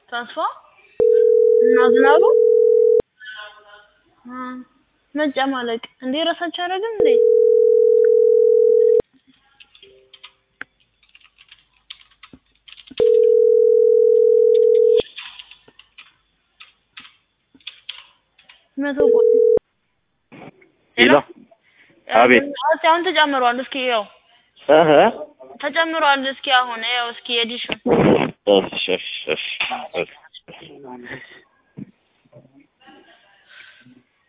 ተስፋ እና ዝናቡ አ መጨማለቅ እንዴ ራሳቸው አያደርግም እንዴ? መቶ ቆይ ሄሎ አቤት እስኪ አሁን ተጨምሯል። እስኪ ያው እህ ተጨምሯል። እስኪ አሁን ያው እስኪ የዲሹ እሺ እሺ እሺ